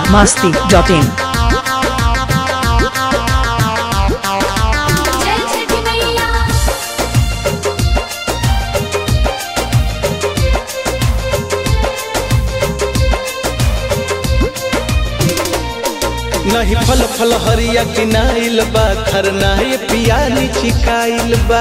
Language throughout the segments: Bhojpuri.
biharmasti.in जय छठी मैया नहीं फल फल हरिया किनाइल बा खरनाए पियानी चिकाइल बा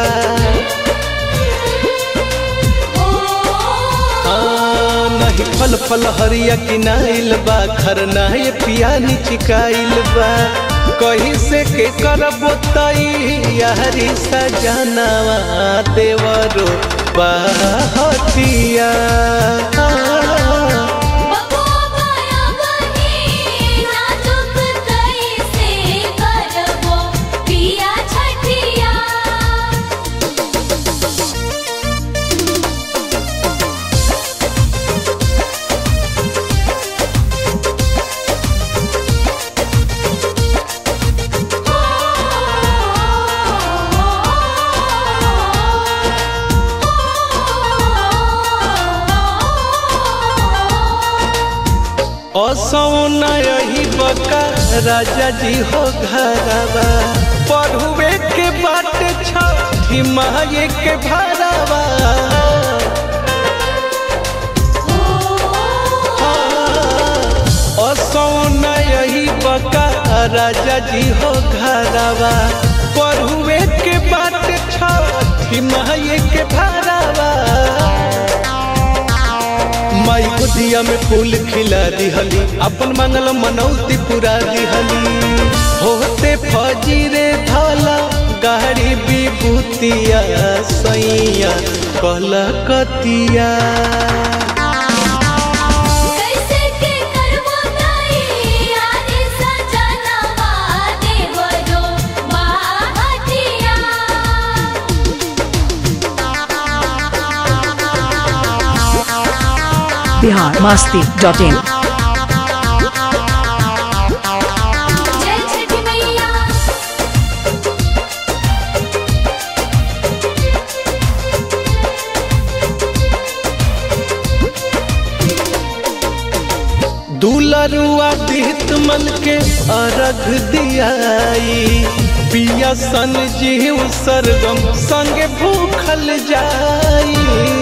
आ, नहीं फल फल हरिया किनाइल बा खरनाए पियानी चिकाइल बा कहीं से के करबो तई यारी सजनावा देवरो बाहतिया बबुआ माया बनी नाजुक कैसे करबो पिया छठिया असौना यही बका राजा जी हो घरवा पढ़ुए के बाट छठी माये के भरवा असौना यही बका राजा जी हो घरवा पढ़ुए के बाट छठी माये के भरवा माई बुधिया में फूल खिला दिहली अपन मंगल मनौती पूरा दिहली होते फजीरे धाला गाड़ी विभूतिया सैया कलकतिया कैसे के करबो तई यारी सजनवा देवरो बाहतिया biharmasti.in जय छठी मैया दुलरुआ दीत मन के अर्घ दियाई पिया सन जीव सरगम संगे भूखल जाई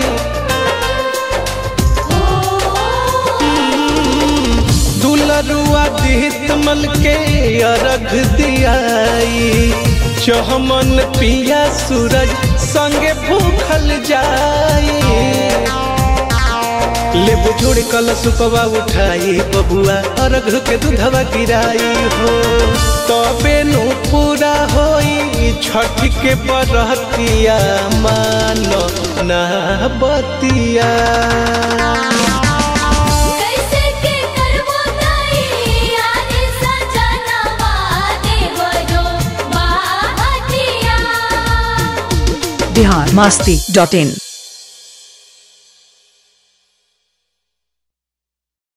दुलरुआ दीत मल के अर्घ दियाई चहमन पिया सूरज संगे भूखल जाई ले बुझुड़ कल सुपवा उठाई बबुआ अर्घ के दूधवा गिराई हो तबे नु पूरा होई छठ के बरतिया मानो ना बतिया कैसे के करबो तई यारी सजनवा देवरो बाहतिया biharmasti.in